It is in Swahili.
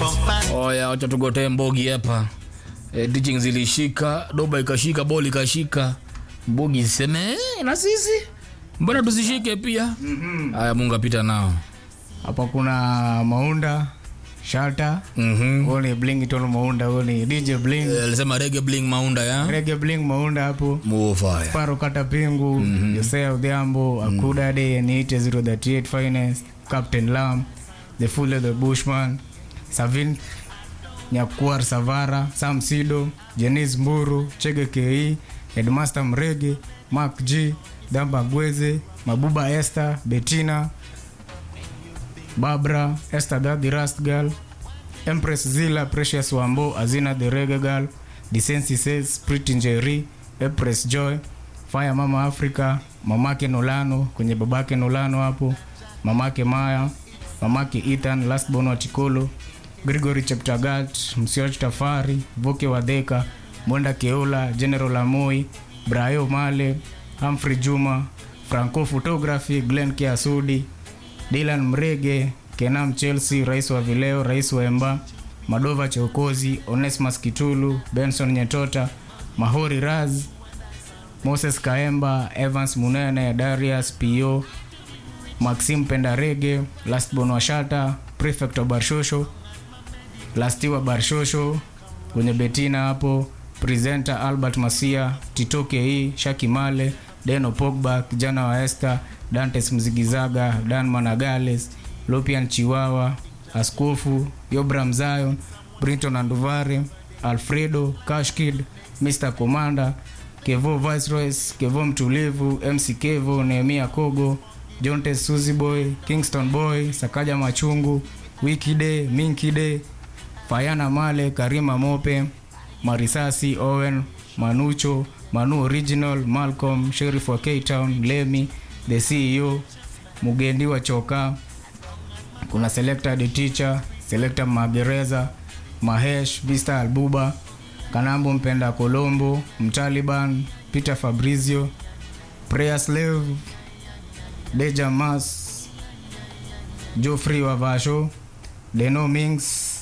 Oya, wacha tugotee mbogi hapa. E, teaching zilishika, doba ikashika, boli ikashika, mbogi iseme "Eh, na sisi mbona tusishike pia? Haya, Mungu apita nao. hapa kuna maunda shata Mhm. huo ni blington maunda huo ni dj bling Eh, Alisema rege bling maunda ya rege bling maunda hapo Mufaya. paro kata pingu josea udhiambo akudade niite 038 finance captain lam the full the bushman savin nyakuar savara sam sido jenis mburu chege ke headmaster mrege mark g damba gweze mabuba esther betina Barbara, Esther Dad, the Rust Girl, Empress Zilla, Precious Wambo, Azina the Reggae Girl, Decency Says, Pretty Njeri, Empress Joy, Fire Mama Africa, mamake Nolano, kwenye babake Nolano hapo, mamake Maya, mamake Ethan, Last Born wa Chikolo, Gregory Cheptagat, Msioch Tafari, Voke Wadheka, Mwenda Keola, General Amoi, Brayo Male, Humphrey Juma, Franco Photography, Glenn Kiasudi, Dylan Mrege, Kenam Chelsea, rais wa vileo, rais wa Emba, Madova Chokozi, Onesmus Kitulu, Benson Nyetota, Mahori Raz, Moses Kaemba, Evans Munene, Darius Pio, Maxim Pendarege, Lastborn Washata, Prefect wa Barshosho, Lastiwa Barshosho, kwenye Betina hapo, Presenter Albert Masia, Tito Ke, Shaki Male, Deno Pogba, kijana wa Esther, Dantes Mzigizaga, Dan Managales, Lopian Chiwawa, Askofu, Yobram Zion, Brinton Anduvare, Alfredo, Kashkid, Mr. Commander, Kevo Viceroys, Kevo Mtulivu, MC Kevo, Nehemia Kogo, Jontes Suzy Boy, Kingston Boy, Sakaja Machungu, Wikide, Minkide, Fayana Male, Karima Mope, Marisasi, Owen, Manucho, Manu Original, Malcolm, Sheriff wa K-Town, Lemi, the CEO, Mugendi wa Choka, kuna Selector the Teacher, Selector Magereza, Mahesh, Vista Albuba, Kanambo Mpenda Colombo, Mtaliban, Peter Fabrizio, Prayer Slave, Deja Mas, Geoffrey Wavasho, Deno Mings,